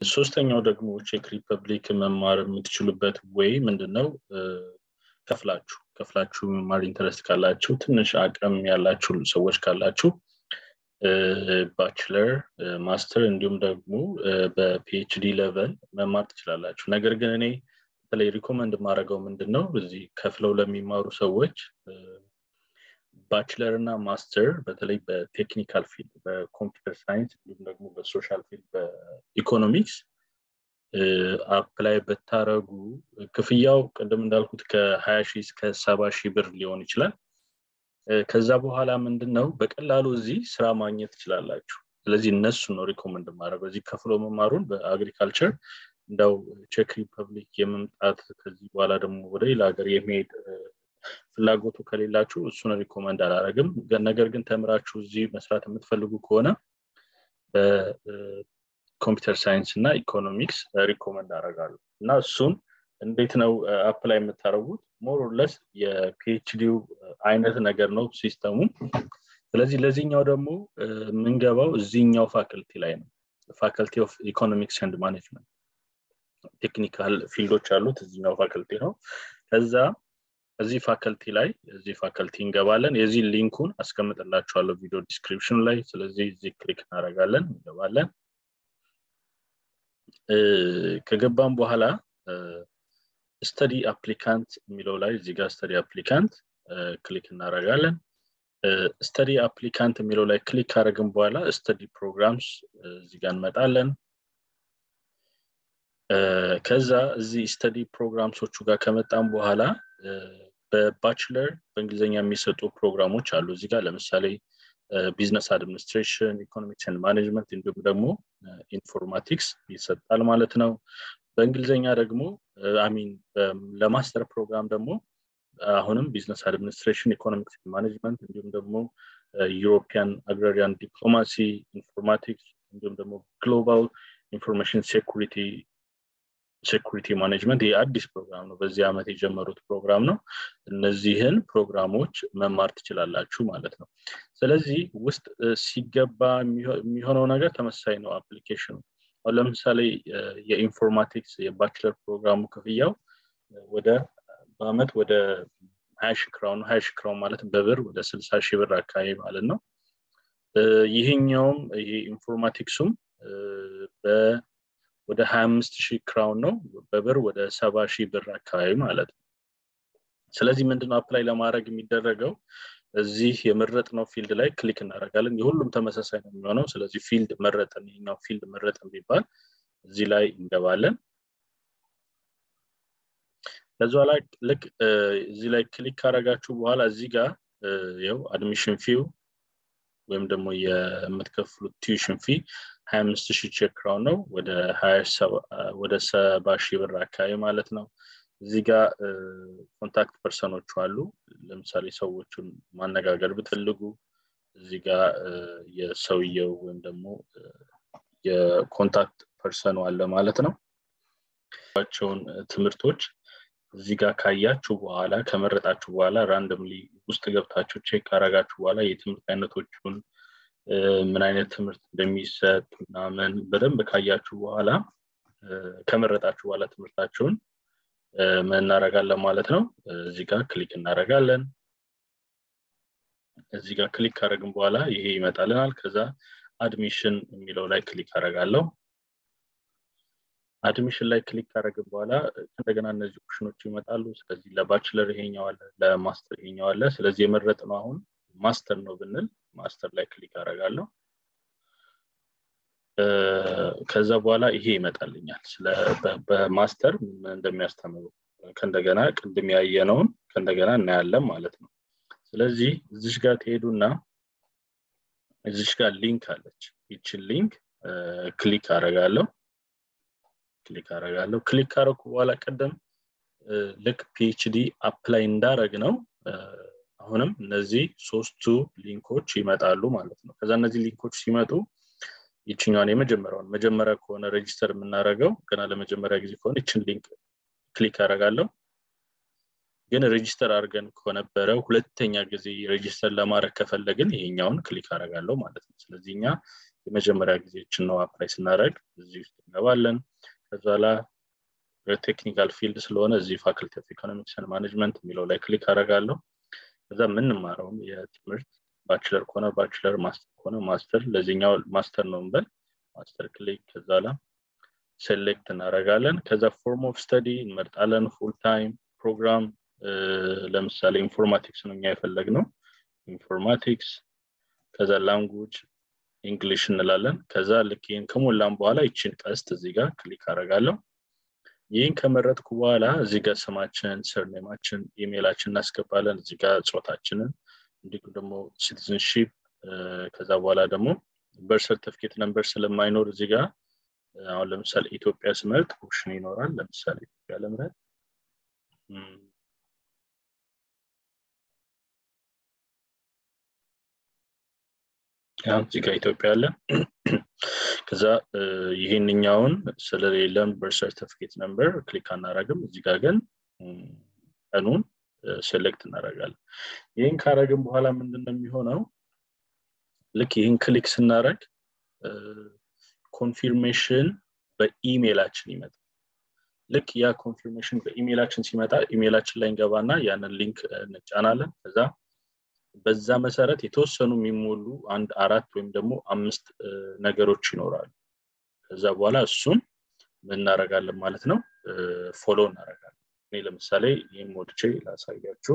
ሶስተኛው ደግሞ ቼክ ሪፐብሊክ መማር የምትችሉበት ወይ ምንድነው ከፍላችሁ ከፍላችሁ መማር ኢንተረስት ካላችሁ ትንሽ አቅም ያላችሁ ሰዎች ካላችሁ ባችለር ማስተር እንዲሁም ደግሞ በፒኤችዲ ሌቨል መማር ትችላላችሁ ነገር ግን እኔ በተለይ ሪኮመንድ የማደርገው ምንድን ነው እዚህ ከፍለው ለሚማሩ ሰዎች ባችለር እና ማስተር በተለይ በቴክኒካል ፊልድ በኮምፒውተር ሳይንስ እንዲሁም ደግሞ በሶሻል ፊልድ በኢኮኖሚክስ አፕላይ ብታረጉ ክፍያው ቅድም እንዳልኩት ከሀያ ሺህ እስከ ሰባ ሺህ ብር ሊሆን ይችላል ከዛ በኋላ ምንድን ነው በቀላሉ እዚህ ስራ ማግኘት ትችላላችሁ ስለዚህ እነሱ ነው ሪኮመንድ ማድረገው እዚህ ከፍሎ መማሩን በአግሪካልቸር እንደው ቼክ ሪፐብሊክ የመምጣት ከዚህ በኋላ ደግሞ ወደ ሌላ ሀገር የመሄድ ፍላጎቱ ከሌላችሁ እሱን ሪኮመንድ አላረግም ነገር ግን ተምራችሁ እዚህ መስራት የምትፈልጉ ከሆነ በኮምፒውተር ሳይንስ እና ኢኮኖሚክስ ሪኮመንድ አደርጋለሁ እና እሱን እንዴት ነው አፕላይ የምታደርጉት ሞሮለስ የፒኤችዲው አይነት ነገር ነው ሲስተሙ ስለዚህ ለዚህኛው ደግሞ የምንገባው እዚህኛው ፋክልቲ ላይ ነው ፋክልቲ ኦፍ ኢኮኖሚክስ ኤንድ ማኔጅመንት ቴክኒካል ፊልዶች አሉት እዚህኛው ፋክልቲ ነው ከዛ እዚህ ፋከልቲ ላይ እዚህ ፋከልቲ እንገባለን የዚህ ሊንኩን አስቀምጥላችኋለሁ ቪዲዮ ዲስክሪፕሽን ላይ ስለዚህ እዚህ ክሊክ እናደረጋለን እንገባለን ከገባም በኋላ ስተዲ አፕሊካንት የሚለው ላይ እዚህ ጋር ስተዲ አፕሊካንት ክሊክ እናደረጋለን ስተዲ አፕሊካንት የሚለው ላይ ክሊክ ካደረግን በኋላ ስተዲ ፕሮግራምስ እዚህ ጋር እንመጣለን ከዛ እዚህ ስተዲ ፕሮግራምሶቹ ጋር ከመጣም በኋላ በባችለር በእንግሊዝኛ የሚሰጡ ፕሮግራሞች አሉ እዚህ ጋር ለምሳሌ ቢዝነስ አድሚኒስትሬሽን ኢኮኖሚክስ ን ማኔጅመንት እንዲሁም ደግሞ ኢንፎርማቲክስ ይሰጣል ማለት ነው በእንግሊዝኛ ደግሞ አሚን ለማስተር ፕሮግራም ደግሞ አሁንም ቢዝነስ አድሚኒስትሬሽን ኢኮኖሚክስ ማኔጅመንት እንዲሁም ደግሞ ዩሮፒያን አግራሪያን ዲፕሎማሲ ኢንፎርማቲክስ እንዲሁም ደግሞ ግሎባል ኢንፎርሜሽን ሴኩሪቲ ሴኩሪቲ ማኔጅመንት ይህ አዲስ ፕሮግራም ነው በዚህ ዓመት የጀመሩት ፕሮግራም ነው እነዚህን ፕሮግራሞች መማር ትችላላችሁ ማለት ነው ስለዚህ ውስጥ ሲገባ የሚሆነው ነገር ተመሳሳይ ነው አፕሊኬሽኑ አሁን ለምሳሌ የኢንፎርማቲክስ የባችለር ፕሮግራሙ ክፍያው ወደ በአመት ወደ ሀያ ሺ ክራውን ሀያ ሺ ክራውን ማለት በብር ወደ ስልሳ ሺህ ብር አካባቢ ማለት ነው ይህኛውም ይሄ ኢንፎርማቲክሱም ወደ ሀያ አምስት ሺህ ክራውን ነው በብር ወደ ሰባ ሺህ ብር አካባቢ ማለት ነው ስለዚህ ምንድነው አፕላይ ለማድረግ የሚደረገው እዚህ የመረጥነው ፊልድ ላይ ክሊክ እናደረጋለን የሁሉም ተመሳሳይ ነው የሚሆነው ስለዚህ ፊልድ መረጥን ይኛው ፊልድ መረጥን ቢባል እዚህ ላይ እንገባለን ከዚ ላይ ልክ እዚህ ላይ ክሊክ ካረጋችሁ በኋላ እዚህ ጋር ው አድሚሽን ፊው ወይም ደግሞ የምትከፍሉት ቲዩሽን ፊ ሀያ አምስት ሺህ ቼክ ክራውን ነው ወደ ሰባ ሺህ ብር አካባቢ ማለት ነው እዚህ ጋር ኮንታክት ፐርሰኖቹ አሉ ለምሳሌ ሰዎቹን ማነጋገር ብትፈልጉ እዚህ ጋር የሰውየው ወይም ደግሞ የኮንታክት ፐርሰኑ አለ ማለት ነው ቸውን ትምህርቶች እዚህ ጋር ካያችሁ በኋላ ከመረጣችሁ በኋላ ራንደምሊ ውስጥ ገብታችሁ ቼክ ካረጋችሁ በኋላ የትምህርት አይነቶቹን ምን አይነት ትምህርት እንደሚሰጥ ምናምን በደንብ ካያችሁ በኋላ ከመረጣችሁ በኋላ ትምህርታችሁን ምን እናደረጋለን ማለት ነው እዚህ ጋር ክሊክ እናደረጋለን እዚህ ጋር ክሊክ ካደረግን በኋላ ይሄ ይመጣልናል ከዛ አድሚሽን የሚለው ላይ ክሊክ አደረጋለሁ አድሚሽን ላይ ክሊክ ካደረግን በኋላ እንደገና እነዚህ ኦፕሽኖች ይመጣሉ ስለዚህ ለባችለር ይሄኛው አለ ለማስተር ይሄኛው አለ ስለዚህ የመረጥ ነው አሁን ማስተር ነው ብንል ማስተር ላይ ክሊክ አደረጋለሁ ከዛ በኋላ ይሄ ይመጣልኛል በማስተር ምን እንደሚያስተምሩ ከእንደገና ቅድም ያየነውን ከእንደገና እናያለን ማለት ነው ስለዚህ እዚሽ ጋር ትሄዱና እዚሽ ጋር ሊንክ አለች ይችን ሊንክ ክሊክ አረጋለሁ ክሊክ አረጋለሁ ክሊክ ካረኩ በኋላ ቀደም ልክ ፒኤችዲ አፕላይ እንዳረግ ነው አሁንም እነዚህ ሶስቱ ሊንኮች ይመጣሉ ማለት ነው ከዛ እነዚህ ሊንኮች ሲመጡ ይችኛውን የመጀመሪያውን መጀመሪያ ከሆነ ሬጅስተር የምናደርገው ገና ለመጀመሪያ ጊዜ ከሆነ ይችን ሊንክ ክሊክ አደርጋለሁ ግን ሬጅስተር አድርገን ከነበረ ሁለተኛ ጊዜ ሬጅስተር ለማድረግ ከፈለግን ይሄኛውን ክሊክ አደርጋለሁ ማለት ነው ስለዚህ እኛ የመጀመሪያ ጊዜችን ነው አፕላይ ስናደረግ እዚህ ውስጥ እንገባለን ከዛ ላ ቴክኒካል ፊልድ ስለሆነ እዚህ ፋክልቲ ኦፍ ኢኮኖሚክስ ማኔጅመንት የሚለው ላይ ክሊክ አደርጋለሁ ከዛ የምንማረውም የትምህርት ባችለር ከሆነ ባችለር ማስተር ከሆነ ማስተር ለዚህኛው ማስተር ነው እንበል ማስተር ክሊክ ከዛ ላ ሴሌክት እናደረጋለን ከዛ ፎርም ኦፍ ስተዲ እንመርጣለን ፉል ታይም ፕሮግራም ለምሳሌ ኢንፎርማቲክስ ነው እኛ የፈለግ ነው ኢንፎርማቲክስ ከዛ ላንጉጅ እንግሊሽ እንላለን ከዛ ልክ ይህን ከሞላም በኋላ ይችን ቀስት እዚህ ጋር ክሊክ አደርጋለሁ ይህን ከመረጥኩ በኋላ እዚህ ጋር ስማችን ሰርኔማችን ኢሜይላችን እናስገባለን እዚህ ጋር ጾታችንን እንዲሁም ደግሞ ሲቲዝንሺፕ ከዛ በኋላ ደግሞ በር ሰርቲፊኬት ነንበር ስለማይኖር እዚህ ጋር አሁን ለምሳሌ ኢትዮጵያ ስመርጥ ኦፕሽን ይኖራል ለምሳሌ ኢትዮጵያ ለምረት እዚህ ጋር ኢትዮጵያ አለ ከዛ ይህንኛውን ስለሌለም በር ሰርቲፊኬት ነምበር ክሊክ አናረግም እዚህ ጋር ግን ቀኑን ሴሌክት እናደረጋለን ይህን ካረግም በኋላ ምንድን ነው የሚሆነው ልክ ይህን ክሊክ ስናደረግ ኮንፊርሜሽን በኢሜይላችን ይመጣል ልክ ያ ኮንፊርሜሽን በኢሜይላችን ሲመጣ ኢሜይላችን ላይ እንገባና ያንን ሊንክ እንጫናለን ከዛ በዛ መሰረት የተወሰኑ የሚሞሉ አንድ አራት ወይም ደግሞ አምስት ነገሮች ይኖራሉ ከዛ በኋላ እሱን እናረጋለን ማለት ነው ፎሎ እናረጋለን እኔ ለምሳሌ ይህም ወድቼ ላሳያችሁ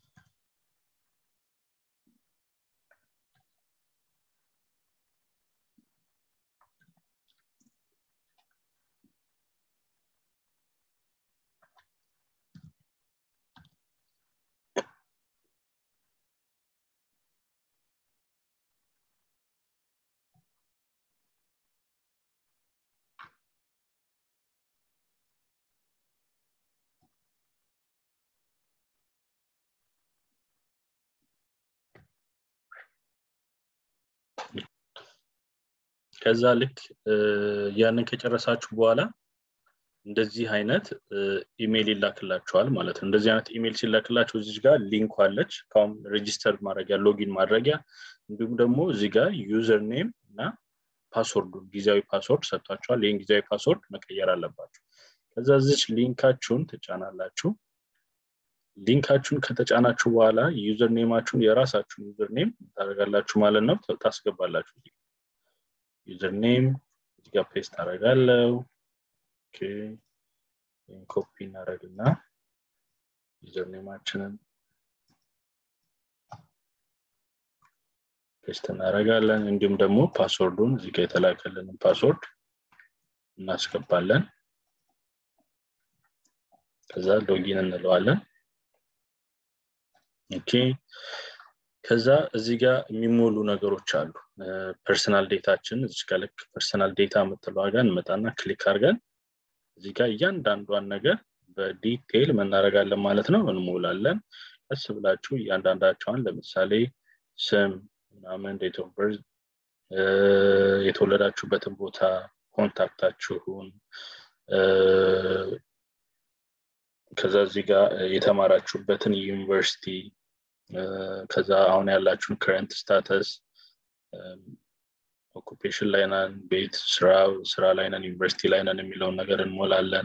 ከዛ ልክ ያንን ከጨረሳችሁ በኋላ እንደዚህ አይነት ኢሜይል ይላክላችኋል ማለት ነው እንደዚህ አይነት ኢሜይል ሲላክላችሁ እዚህ ጋር ሊንክ አለች ካሁን ሬጂስተር ማድረጊያ ሎጊን ማድረጊያ እንዲሁም ደግሞ እዚህ ጋር ዩዘር ኔም እና ፓስወርዱ ጊዜያዊ ፓስወርድ ሰጥቷቸዋል ይህን ጊዜያዊ ፓስወርድ መቀየር አለባችሁ ከዛ እዚች ሊንካችሁን ትጫናላችሁ ሊንካችሁን ከተጫናችሁ በኋላ ዩዘር ኔማችሁን የራሳችሁን ዩዘር ኔም ታደረጋላችሁ ማለት ነው ታስገባላችሁ ዩዘር ኔም እዚጋ ፔስት አደርጋለው ኮፒ እናደረግና ዩዘር ኔማችንን ፔስት እናደረጋለን እንዲሁም ደግሞ ፓስወርዱን እዚጋ የተላከልንን ፓስወርድ እናስገባለን ከዛ ሎጊን እንለዋለን ኦኬ ከዛ እዚህ ጋር የሚሞሉ ነገሮች አሉ ፐርሰናል ዴታችን እዚህ ጋር ልክ ፐርሰናል ዴታ የምትለዋ ጋር እንመጣና ክሊክ አድርገን እዚህ ጋር እያንዳንዷን ነገር በዲቴይል መናረጋለን ማለት ነው እንሞላለን ቀስ ብላችሁ እያንዳንዳቸዋን ለምሳሌ ስም ምናምን ዴት ኦፍ በርዝ የተወለዳችሁበትን ቦታ ኮንታክታችሁን ከዛ እዚህ ጋር የተማራችሁበትን ዩኒቨርሲቲ ከዛ አሁን ያላችሁን ከረንት ስታተስ ኦኩፔሽን ላይ ነን ቤት ስራ ስራ ላይ ነን ዩኒቨርሲቲ ላይ ነን የሚለውን ነገር እንሞላለን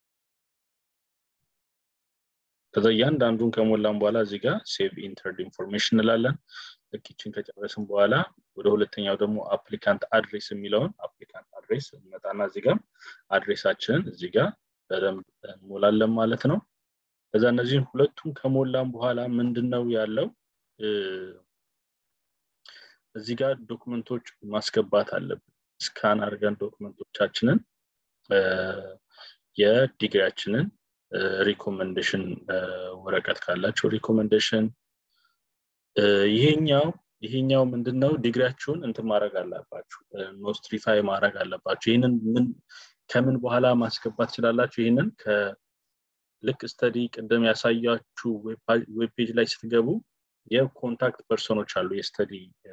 ከዛ እያንዳንዱን ከሞላን በኋላ እዚህ ጋር ሴቭ ኢንተርድ ኢንፎርሜሽን እንላለን ልክችን ከጨረስን በኋላ ወደ ሁለተኛው ደግሞ አፕሊካንት አድሬስ የሚለውን አፕሊካንት አድሬስ እንመጣና እዚህ ጋር አድሬሳችንን እዚህ ጋር በደንብ እንሞላለን ማለት ነው ከዛ እነዚህን ሁለቱን ከሞላን በኋላ ምንድን ነው ያለው እዚህ ጋር ዶክመንቶች ማስገባት አለብን ስካን አድርገን ዶክመንቶቻችንን የዲግሪያችንን ሪኮመንዴሽን ወረቀት ካላቸው ሪኮመንዴሽን ይሄኛው ይሄኛው ምንድነው ዲግሪያችሁን እንትን ማድረግ አለባችሁ ኖስትሪፋይ ማድረግ አለባችሁ ይህንን ምን ከምን በኋላ ማስገባት ትችላላችሁ ይህንን ልክ ስተዲ ቅድም ያሳያችሁ ዌብ ፔጅ ላይ ስትገቡ የኮንታክት ፐርሰኖች አሉ የስተዲ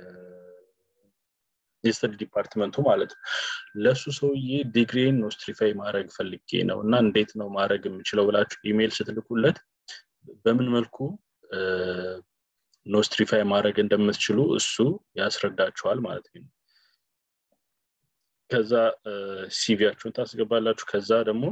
የስተዲ ዲፓርትመንቱ ማለት ነው ለእሱ ሰውዬ ዲግሪን ኖስትሪፋይ ማድረግ ፈልጌ ነው እና እንዴት ነው ማድረግ የምችለው ብላችሁ ኢሜይል ስትልኩለት በምን መልኩ ኖስትሪፋይ ማድረግ እንደምትችሉ እሱ ያስረዳችኋል ማለት ነው ከዛ ሲቪያችሁን ታስገባላችሁ ከዛ ደግሞ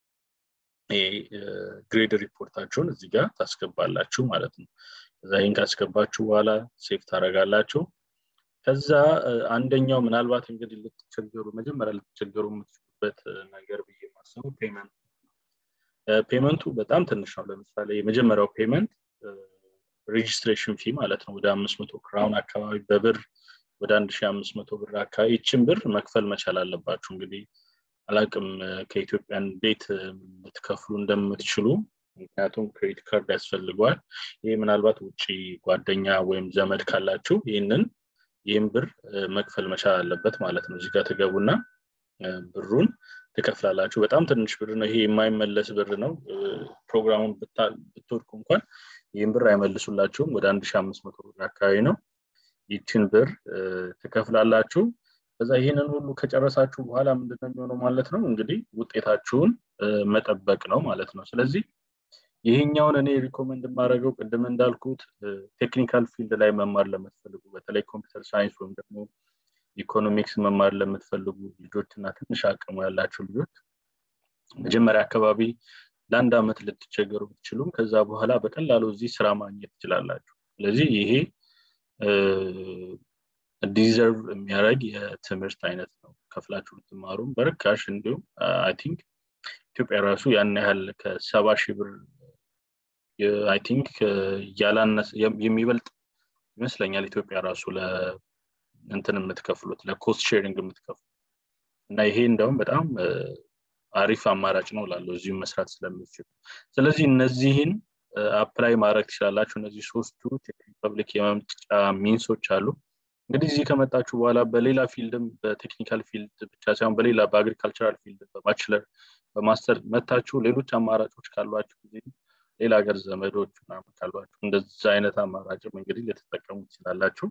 ግሬድ ሪፖርታችሁን እዚህ ጋር ታስገባላችሁ ማለት ነው ከዛ ይህን ካስገባችሁ በኋላ ሴፍ ታደረጋላችሁ ከዛ አንደኛው ምናልባት እንግዲህ ልትቸገሩ መጀመሪያ ልትቸገሩ የምትችሉበት ነገር ብዬ ማስበው ፔመንት ፔመንቱ በጣም ትንሽ ነው ለምሳሌ የመጀመሪያው ፔመንት ሬጅስትሬሽን ፊ ማለት ነው ወደ አምስት መቶ ክራውን አካባቢ በብር ወደ አንድ ሺ አምስት መቶ ብር አካባቢ ይችን ብር መክፈል መቻል አለባችሁ እንግዲህ አላቅም ከኢትዮጵያ እንዴት ልትከፍሉ እንደምትችሉ ምክንያቱም ክሬዲት ካርድ ያስፈልገዋል ይህ ምናልባት ውጭ ጓደኛ ወይም ዘመድ ካላችሁ ይህንን ይህም ብር መክፈል መቻል አለበት ማለት ነው እዚጋ ትገቡና ብሩን ትከፍላላችሁ በጣም ትንሽ ብር ነው ይሄ የማይመለስ ብር ነው ፕሮግራሙን ብትወድቁ እንኳን ይህም ብር አይመልሱላችሁም ወደ አንድ ሺ አምስት መቶ ብር አካባቢ ነው ይችን ብር ትከፍላላችሁ ከዛ ይህንን ሁሉ ከጨረሳችሁ በኋላ ምንድነው የሚሆነው ማለት ነው እንግዲህ ውጤታችሁን መጠበቅ ነው ማለት ነው ስለዚህ ይሄኛውን እኔ ሪኮመንድ የማደርገው ቅድም እንዳልኩት ቴክኒካል ፊልድ ላይ መማር ለምትፈልጉ በተለይ ኮምፒውተር ሳይንስ ወይም ደግሞ ኢኮኖሚክስ መማር ለምትፈልጉ ልጆች እና ትንሽ አቅሙ ያላቸው ልጆች መጀመሪያ አካባቢ ለአንድ አመት ልትቸገሩ ብትችሉም ከዛ በኋላ በቀላሉ እዚህ ስራ ማግኘት ትችላላችሁ ስለዚህ ይሄ ዲዘርቭ የሚያደርግ የትምህርት አይነት ነው ከፍላችሁ ብትማሩም በርካሽ እንዲሁም አይ ቲንክ ኢትዮጵያ ራሱ ያን ያህል ከሰባ ሺህ ብር አይ ቲንክ ያላነሰ የሚበልጥ ይመስለኛል ኢትዮጵያ ራሱ እንትን የምትከፍሉት ለኮስት ሼሪንግ የምትከፍሉት እና ይሄ እንደውም በጣም አሪፍ አማራጭ ነው ላለው እዚሁ መስራት ስለምትችሉ ስለዚህ እነዚህን አፕላይ ማድረግ ትችላላችሁ እነዚህ ሶስቱ ሪፐብሊክ የመምጫ ሚንሶች አሉ እንግዲህ እዚህ ከመጣችሁ በኋላ በሌላ ፊልድም በቴክኒካል ፊልድ ብቻ ሳይሆን በሌላ በአግሪካልቸራል ፊልድ በባችለር በማስተር መታችሁ ሌሎች አማራጮች ካሏችሁ ጊዜ ሌላ ሀገር ዘመዶች ምናምን ካሏችሁ እንደዚ አይነት አማራጭም እንግዲህ ልትጠቀሙ ትችላላችሁ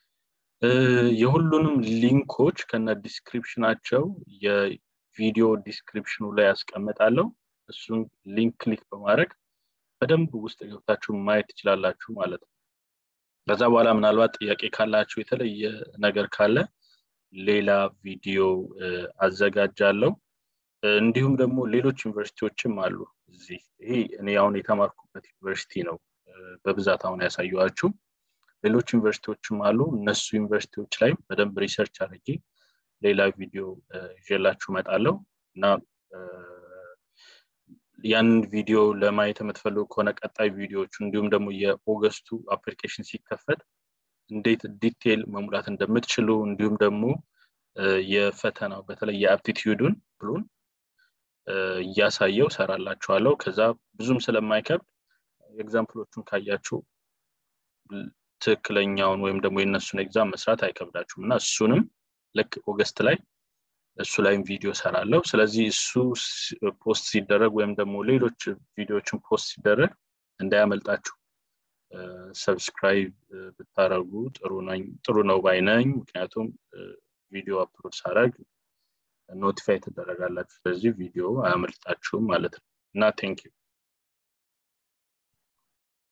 የሁሉንም ሊንኮች ከነ ዲስክሪፕሽናቸው የቪዲዮ ዲስክሪፕሽኑ ላይ ያስቀምጣለሁ እሱን ሊንክ ክሊክ በማድረግ በደንብ ውስጥ ገብታችሁ ማየት ትችላላችሁ ማለት ነው ከዛ በኋላ ምናልባት ጥያቄ ካላችሁ የተለየ ነገር ካለ ሌላ ቪዲዮ አዘጋጃለሁ እንዲሁም ደግሞ ሌሎች ዩኒቨርሲቲዎችም አሉ እዚህ ይሄ እኔ አሁን የተማርኩበት ዩኒቨርሲቲ ነው በብዛት አሁን ያሳየኋችሁ ሌሎች ዩኒቨርሲቲዎችም አሉ እነሱ ዩኒቨርሲቲዎች ላይ በደንብ ሪሰርች አድርጌ ሌላ ቪዲዮ ይዤላችሁ መጣለው እና ያንን ቪዲዮ ለማየት የምትፈልጉ ከሆነ ቀጣይ ቪዲዮዎቹ እንዲሁም ደግሞ የኦገስቱ አፕሊኬሽን ሲከፈት እንዴት ዲቴይል መሙላት እንደምትችሉ እንዲሁም ደግሞ የፈተናው በተለይ የአፕቲቲዩዱን ብሉን እያሳየው ሰራላችኋለሁ ከዛ ብዙም ስለማይከብድ ኤግዛምፕሎቹን ካያችሁ ትክክለኛውን ወይም ደግሞ የእነሱን ኤግዛም መስራት አይከብዳችሁም እና እሱንም ልክ ኦገስት ላይ እሱ ላይም ቪዲዮ ሰራለሁ ስለዚህ እሱ ፖስት ሲደረግ ወይም ደግሞ ሌሎች ቪዲዮዎችን ፖስት ሲደረግ እንዳያመልጣችሁ ሰብስክራይብ ብታረጉ ጥሩ ነው ባይነኝ ምክንያቱም ቪዲዮ አፕሎድ ሳረግ ኖቲፋይ ትደረጋላችሁ ስለዚህ ቪዲዮ አያመልጣችሁም ማለት ነው እና ቴንክ ዩ